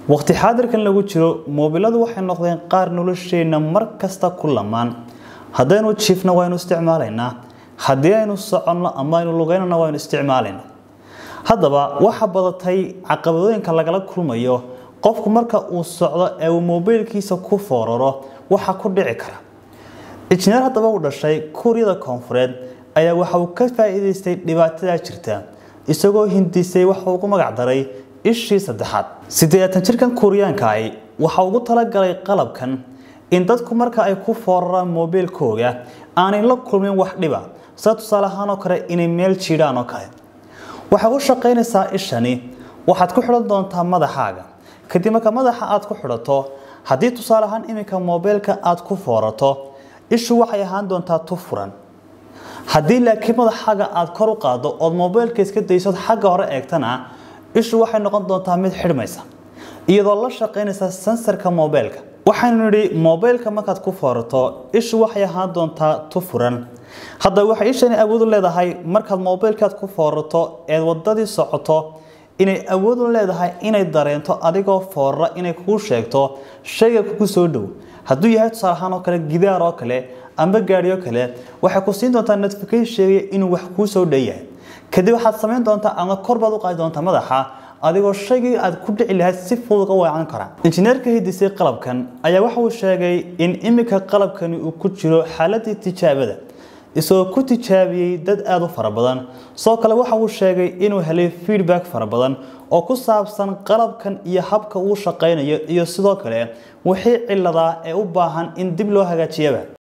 waqti xaadirkan lagu jiro moobiladu waxay noqdeen qaar nolosheenna mar kasta ku lamaan haddaynu jiifna waynu isticmaalaynaa haddii aynu soconno ama aynu lugeynana waynu isticmaalaynaa haddaba waxa badatay caqabadooyinka lagala kulmayo qofku marka uu socdo ee uu moobilkiisa ku fooraro waxa ku dhici kara injineer haddaba u dhashay kuuriyada koonfureed ayaa waxa uu ka faa'iidaystay dhibaatadaa jirta isagoo hindisay waxa ugu magac daray ishii saddexaad siddeetan jirkan kuuriyaanka ahi waxa ugu talagalay qalabkan in dadku marka ay ku fooraraan moobilkooga aanay la kulmin wax dhiba sida tusaale ahaan oo kale inay meel jiidhaan oo kale waxay u shaqaynaysaa ishani waxaad ku xidhan doontaa madaxaaga kadib marka madaxa aad ku xidhato haddii tusaale ahaan iminka moobilka aad ku foorato ishu waxay ahaan doontaa tu furan haddii laakiin madaxaaga aad kor u qaado ood moobilka iska daysood xagga hore eegtana ishu waxay noqon doontaa mid xidhmaysa iyadoo la shaqaynaysa sensarka moobilka waxaynu nidhi moobilka markaad ku foorato ishu waxay ahaan doontaa tu furan haddaba waxay ishani awood u leedahay markaad moobilkaad ku foorato eed wadadii socoto inay awood u leedahay inay dareento adigoo foorara inay kuu sheegto shayga kugu soo dhow hadduu yahay tusaale ahaan oo kale gidaar oo kale amba gaadhi oo kale waxay ku siin doontaa notification sheegaya inuu wax kuu soo dhan yahay kadib waxaad samayn doontaa ama kor baad u qaadi doontaa madaxa adigoo shaygii aad ku dhici lahayd si fudud uga weecan kara injineerka hidisay qalabkan ayaa waxa uu sheegay in iminka qalabkani uu ku jiro xaaladii tijaabada isagoo ku tijaabiyey dad aada u fara badan sidoo kale waxa uu sheegay inuu helay feedback fara badan oo ku saabsan qalabkan iyo habka uu shaqaynayo iyo sidoo kale wixii ciladaa ee u baahan in dib loo hagaajiyaba